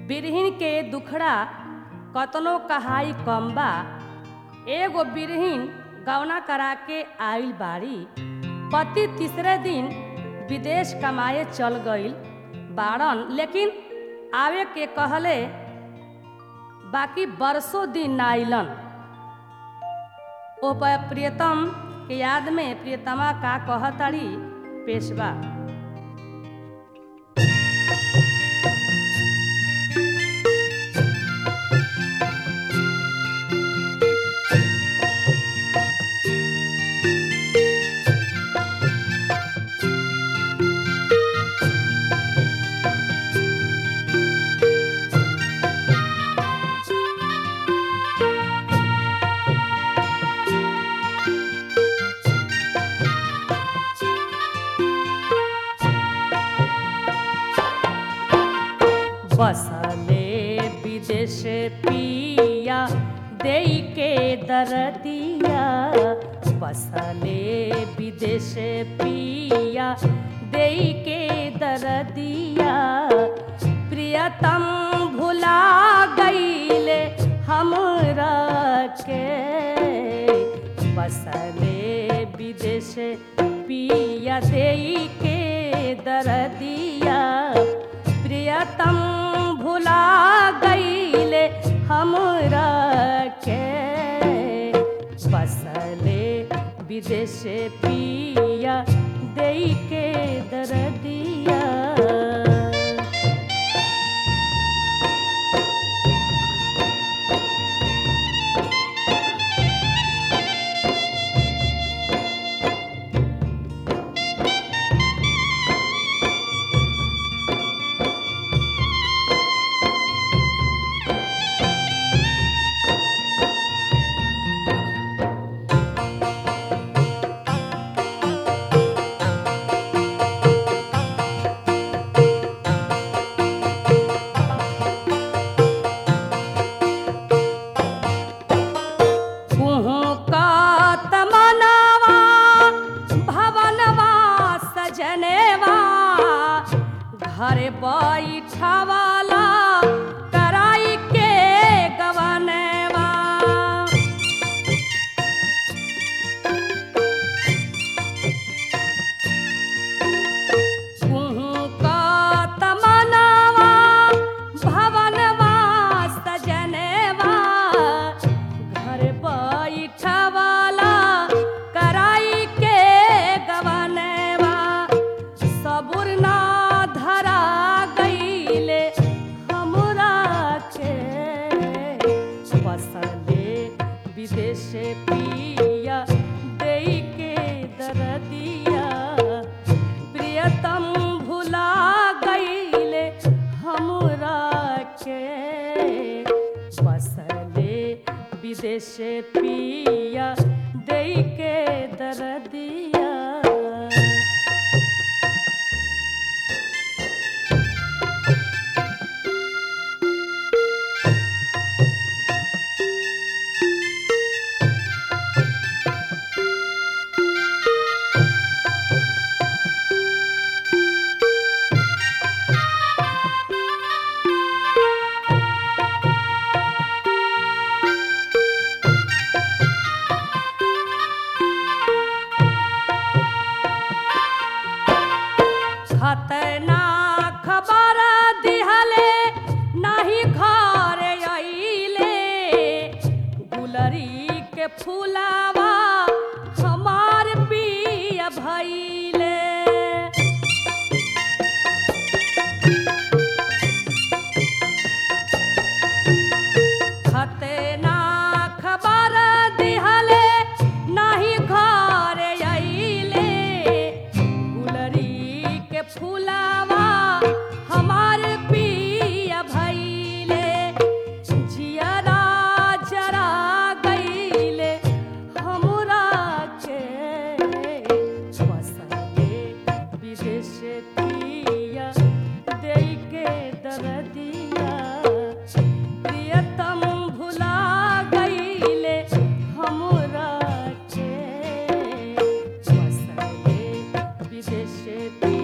बिरहिन के दुखड़ा कतनो कहाई कम बा एगो बिरहिन गवना करा के आइल बाड़ी पति तीसरे दिन विदेश कमाए चल गईल बाड़न लेकिन आवे के कहले बाकी बरसों दिन ना आइलन ओ प- प्रियतम के याद में प्रियतमा का कहताड़ी पेशवा बसले विदेश पिया देई के दरदिया बसले विदेश पिया देई के दरदिया प्रियतम भुला गईले हमरा के बसले विदेश पिया देई के दरदिया प्रियतम भुला गईले हमरा के बसले विदेश पिया देई के दरदिया कुहू का तमनवा भवनवा सजनेवा घर बैठवाला कराई के गवनेवा कुहू का तमनवा भवनवा सजनेवा घर बैठवाला कराई के गवनेवा सबुर ना धरा गईले हमरा के बसले विदेश पिया देई के दरदिया प्रियतम भुला गईले हमरा के बसले विदेश पिया देई के दरदिया खतना खबर दिहले नाही घर अइले गुलरी के फूलावा हमार पिया भइले खतना खबर दिहले नाही घर अइले गुलरी के फूलावा हमार पिया भइले जियरा जरा गईले हमरा के बसले विदेश पिया देई के दरदिया प्रियतम भुला गईले हमरा के बसले विदेश पिया